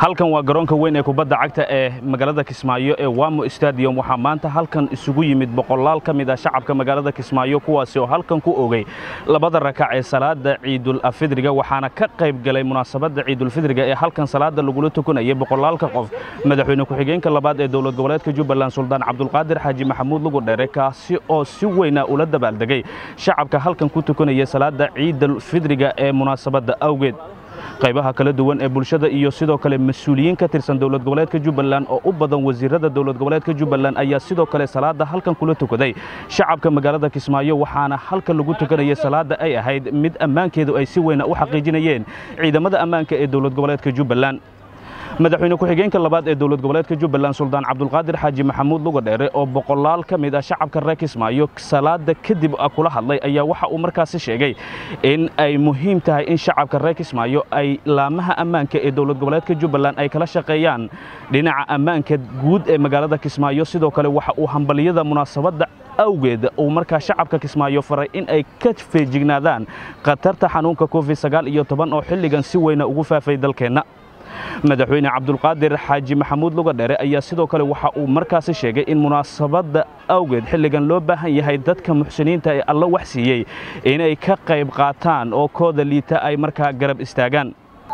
halkan waa garoonka weyn ee kubadda cagta ee magaalada kismaayo ee wamo stadium waxaa maanta halkan isugu yimid boqolaal ka mid ah shacabka magaalada kismaayo kuwaasi oo halkan ku ogey labada rakac ee salaada ciidul afidriga waxaana ka qayb galay munaasabadda ciidulfidriga ee halkan salaada lagula tukanayay boqolaalka qof madaxweyne ku-xigeenka labaad ee dowlad goboleedka jubbaland suldaan cabdulqaadir xaaji maxamuud lugu dheere kaasi oo si weyna ula dabaaldegay shacabka halkan ku tukanaya salaada ciidul fidriga ee munaasabadda awgeed qaybaha kala duwan ee bulshada iyo sidoo kale mas-uuliyiin ka tirsan dowlad goboleedka jubbaland oo u badan wasiirada dowlad goboleedka jubbaland ayaa sidoo kale salaada halkan kula tukaday shacabka magaalada kismaayo waxaana halkan lagu tukanayay salaada ay ahayd mid ammaankeedu ay si weyna u xaqiijinayeen ciidamada ammaanka ee dowlad goboleedka jubbaland madaxweyne ku-xigeenka labaad ee dowlad goboleedka jubbaland suldaan cabdulqaadir xaaji maxamuud lugadheere oo boqolaal ka mid ah shacabka reer kismaayo salaada kadib kula hadlay ayaa waxa uu markaasi sheegay in ay muhiim tahay in shacabka reer kismaayo ay laamaha ammaanka ee dowlad goboleedka jubbaland ay kala shaqeeyaan dhinaca ammaanka guud ee magaalada kismaayo sidoo kale waxa uu hambaliyada munaasabadda awgeed uu markaa shacabka kismaayo faray in ay ka feejignaadaan khatarta xanuunka covid sagaal iyo toban oo xilligan si weyna ugu faafay dalkeenna madaxweyne cabdulqaadir xaaji maxamuud lugadheere ayaa sidoo kale waxa uu markaasi sheegay in munaasabadda awgeed xilligan loo baahan yahay dadka muxsiniinta ee alla wax siiyey inay ka qayb qaataan oo kooda liita ay markaa garab istaagaan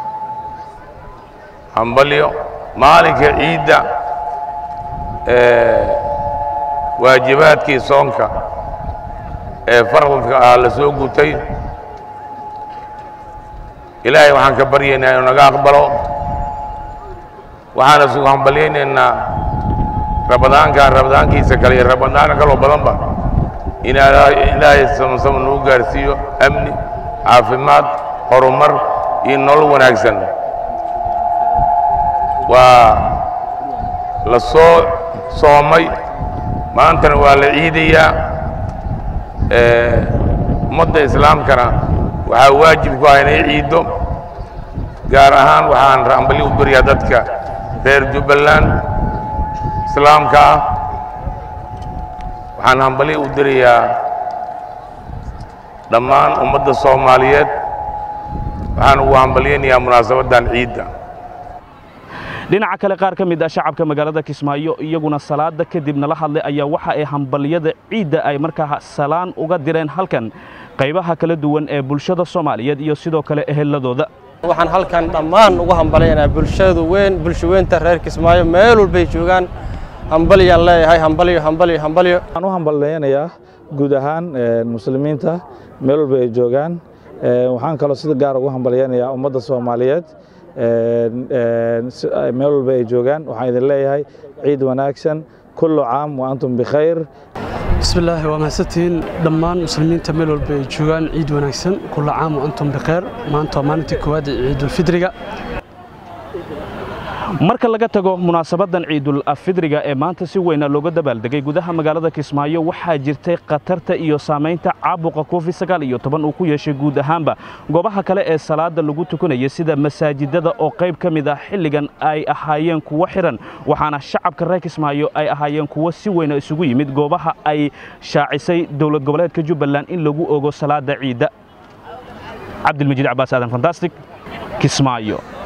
hambalyo maalinka ciidda waajibaadkii soonka ee faralka ah la soo gutay ilaahay waxaan ka baryaynaa inuu naga aqbalo waxaana sugu hambalyaynaynaa rabadaankan rabadaankiisa kale iyo rabadaanka kaloo badanba in ilaahay samsama nagu gaarsiiyo amni caafimaad horumar iyo nolol wanaagsan waa la soo soomay maantana waa la ciidayaa ummadda islaamkana waxaa waajib ku ah inay ciiddo gaar ahaan waxaan hambalyo u beriyaa dadka reer jubbaland islaamka ah waxaan hambalyo u dirayaa dhammaan ummadda soomaaliyeed waxaan ugu hambalyaynayaa munaasabaddan ciidda dhinaca kale qaar ka mid ah shacabka magaalada kismaayo iyaguna salaada kadib nala hadlay ayaa waxa ay hambalyada ciidda ay markaa salaan uga direen halkan qaybaha kala duwan ee bulshada soomaaliyeed iyo sidoo kale eheladooda waxaan halkan dhammaan ugu hambalyaynaa bulshadu weyn bulsho weynta reer kismaayo meel walbay joogaan hambalyaan leeyahay hambalyo hambalyo hambalyo waxaan u hambalyaynayaa guud ahaan muslimiinta meel walba ay joogaan waxaan kaloo sida gaar ugu hambalyaynayaa ummadda soomaaliyeed meel walba ay joogaan waxaan idin leeyahay ciid wanaagsan kullu caam wa antum bikhayr bismillaahi waa mahadsantihiin dhammaan muslimiinta meel walba ay joogaan ciid wanaagsan kulla caam wa antum bikhayr maanta waa maalintii koowaad ee ciidulfidriga marka laga tago munaasabaddan ciidul afidriga ee maanta si weyna looga dabaaldegay gudaha magaalada kismaayo waxaa jirtay khatarta iyo saamaynta caabuqa covid sagaal iyo toban uu ku yeeshay guud ahaanba goobaha kale ee salaada lagu tukanaya sida masaajidada oo qayb ka mid ah xilligan ay ahaayeen kuwo xiran waxaana shacabka reer kismaayo ay ahaayeen kuwo si weyna isugu yimid goobaha ay shaacisay dowlad goboleedka jubbaland in lagu ogo salaada ciidda cabdilmajiid cabaas aadan fantastic kismaayo